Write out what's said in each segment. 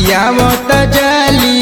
बतियावत जाली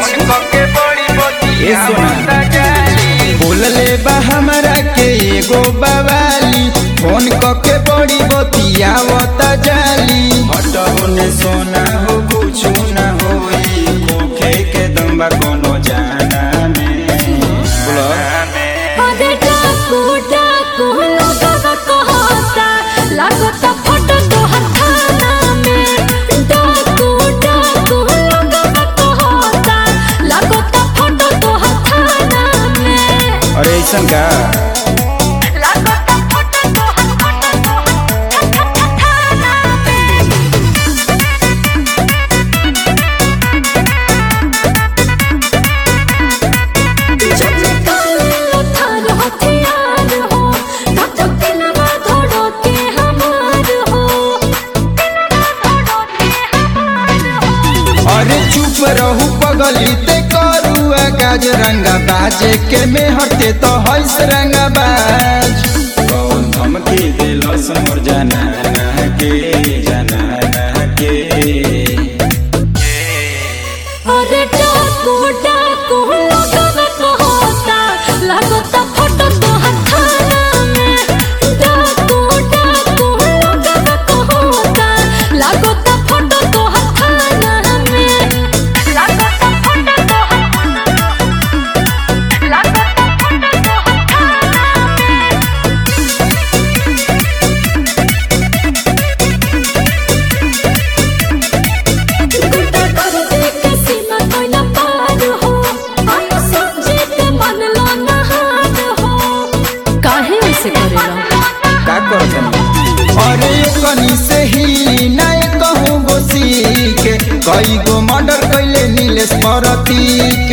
ए सोना बोलले बा हमरा के एगो बवाली फोन कके बड़ी बतियावत जाली हटो ने सोना हो कुछ ना होई खोखे के दम्बा कोनो जाना में बोलो अरे डाकू डाकू लगवा कहता लागता फोटो तोहर थाना में डाकू डाकू लगवा कहता लागता फोटो तोहर थाना में अरे ऐसन का लागता फोटो तोहर फोटो तोहर थाना में जब काले थार हथियार हो तब तक दिलवा धड़ो के हमार हो दिलवा धड़ो के हमार हो अरे चुप रहू पगली ते करू गाज रंगा बाजे के में हटे तो हंस रंगा बाज कौन धमकी दिलस मोर जाना के जाना के अरे डाकू डाकू लगवा कहता लागता फोटो तोहर थाना में डाकू डाकू लगवा कहता लागता फोटो तोहर थाना में लागता फोटो तोहर लागता फोटो तोहर थाना में गुड्डा कर दे के सीमा कोई ना पार हो आई समझे ते मन लो ना हार हो काहे ऐसे करेला का करत अरे कनी से ही नाय कहूँ गोसी के कई गो मर्डर कैले नीलेश परती